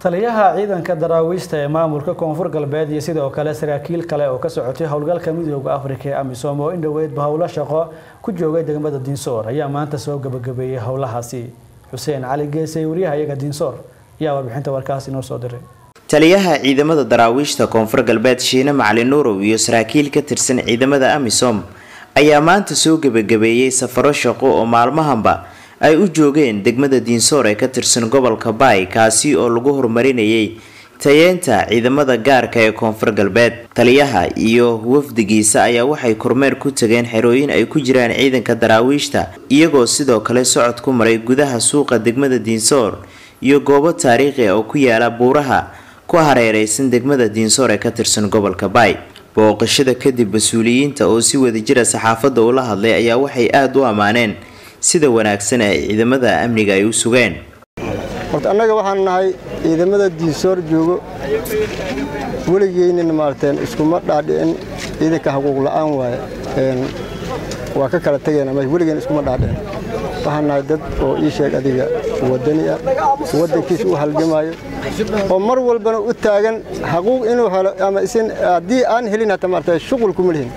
taliyaha ciidanka daraawiishta ee maamulka koonfur galbeed iyo sidoo kale saraakiil kale oo ka socotay howlgalka midooda afrika ee amisom oo in dhoweydba howlo shaqo ku joogay degmada diinsoor ayaa maanta soo gabagabeeyey howlahaasi xuseen cali geesay wariyaha iyaga diinsoor ayaa warbixinta warkaasi inoo soo diray taliyaha ciidamada daraawiishta koonfur galbeed shiine macalin nuurow iyo saraakiil ka tirsan ciidamada amisom ayaa maanta soo gebagabeeyey safaro shaqo oo maalmahanba ay u joogeen degmada diinsoor ee ka tirsan gobolka baay kaasi oo lagu horumarinayay tayeenta ciidamada gaarka ee koonfur galbeed taliyaha iyo wafdigiisa ayaa waxay kormeer ku tageen xerooyin ay ku jiraan ciidanka daraawiishta iyagoo sidoo kale socod ku maray gudaha suuqa degmada diinsoor iyo goobo taariikhi ah oo ku yaala buuraha ku hareereysan degmada diinsoor ee ka tirsan gobolka baay booqashada kadib mas-uuliyiinta oo si wadajira saxaafadda ula hadlay ayaa waxay aada u ammaaneen sida wanaagsan ee ciidamada amniga ay u sugeen horta annaga waxaan nahay ciidamada diinsoor joogo weligeynina maaragteen iskuma dhaadhicin ciidanka xuquuq la'aan waaye waa ka kala tegayna m weligeen iskuma dhaadhicin waxaan nahay dad oo ii sheeg adiga waddani ah waddankiisa u halgamaayo oo mar walbana u taagan xaquuq inuu helo ama isin haddii aan helin hata maaragtay shuqul kuma lihin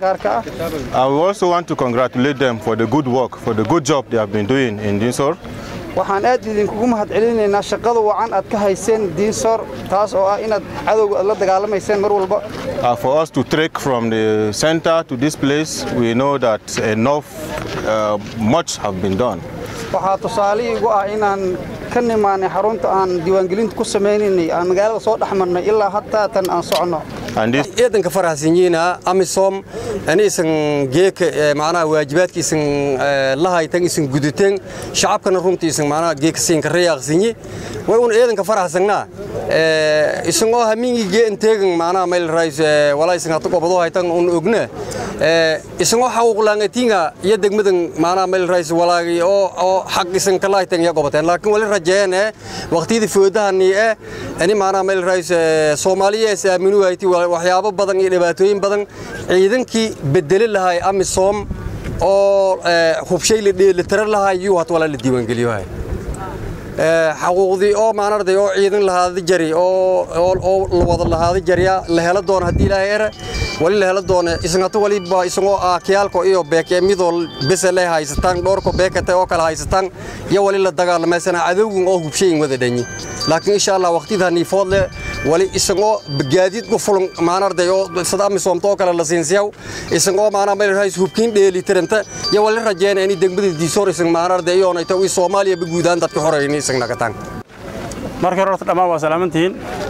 I will also want to congratulate them for the good work, for the good job they have been doing in Dinsor. waxaan aad idinkugu mahadcelinaynaa shaqada wacan aad ka hayseen diinsoor taas oo ah inaad cadowga la dagaalamayseen mar walba Uh, for us to trek from the center to this place, we know that enough, uh, much have been done. waxaa tusaale igu ah inaan ka nimaanay xarunta aan diiwaangelinta ku samaynaynay aan magaalada soo dhex marnay ilaa hataatan aan soconno ciidanka faraxsanyiina amisom aniisan geeka macnaha waajibaadkiisan lahaytan isan gudateen shacabkana runtiisan macnaha geeka siinka rayaaqsanyi way un ciidanka faraxsanna isagoo hamiingi geen teegan macnaha meel rays walaysan hata gobado haytan un ogna isagoo xaquuq laangatinga iyo degmadan macnaha meel rays walaagi oo oo xaq isan kala haytan ya gobateen laakiin wali rajeene waqtiyada foodahani eh ani macnaha meel rays Soomaaliya is aaminu hayti waxyaabo badan iyo dhibaatooyin badan ciidankii bedeli lahay amisom oo hubshay la dheelitiran lahay yuu hat wala la diiwaangeliyo hay xaquuqdii oo maanarday oo ciidan lahaada jari oo oo la wada lahaada jariya la hela doona haddii ilaahay ere wali la hela doona isngata waliba isagoo ah kiyaalko iyo beeke midoo bese le haysataan dhowrko beekate oo kale haysataan iyo wali la dagaalamaysanaa cadowgan oo hubshayin wada dhanyi laakiin insha allah waqtida niifoodle wali isagoo gaadiid ku fulan maanarday oo sada amisoomta oo kale la siinsiyaw isagoo maanaa meel rays hubkiin dheelitiranta iyo wali rajeena inay degmada diisoor isag maanarday iyoonayta ii soomaaliya baguudaan dadka xorayni isagna gataan marka hore horta dhammaan waa salaamantihiin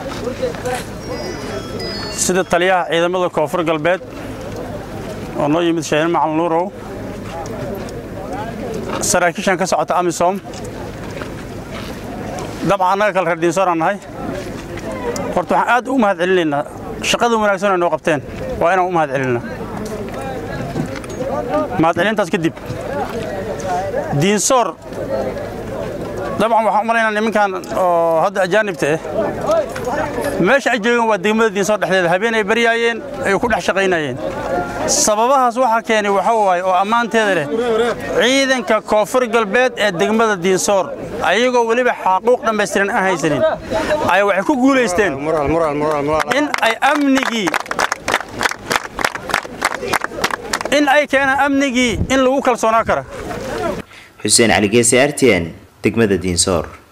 sida taliyaha ciidamada koonfur galbeed oo noo yimid shahiin macalin nuurow saraakiishan ka socota amisom dabcan annaga kale reer diinsooraan nahay horta waxaan aad u mahad celinaynaa shaqada wanaagsan ay noo qabteen waa inaan u mahad celinaa mahad celintaas kadib diinsoor dabcan waxaan u malaynaa nimankan oo hadda ajaanibta ah meesha ay joogaan waa degmada diinsoor dhexdeeda habeen ay baryaayeen ay ku dhex shaqaynayeen sababahaas waxaa keenay waxa waaye oo ammaanteeda leh ciidanka koonfur galbeed ee degmada diinsoor ayagoo weliba xaquuq dhammaystiran aan haysanin ay waxay ku guulaysteen in ay amnigii in ay keenaan amnigii in lagu kalsoonaa kara xuseen cali geese artn degmada diinsoor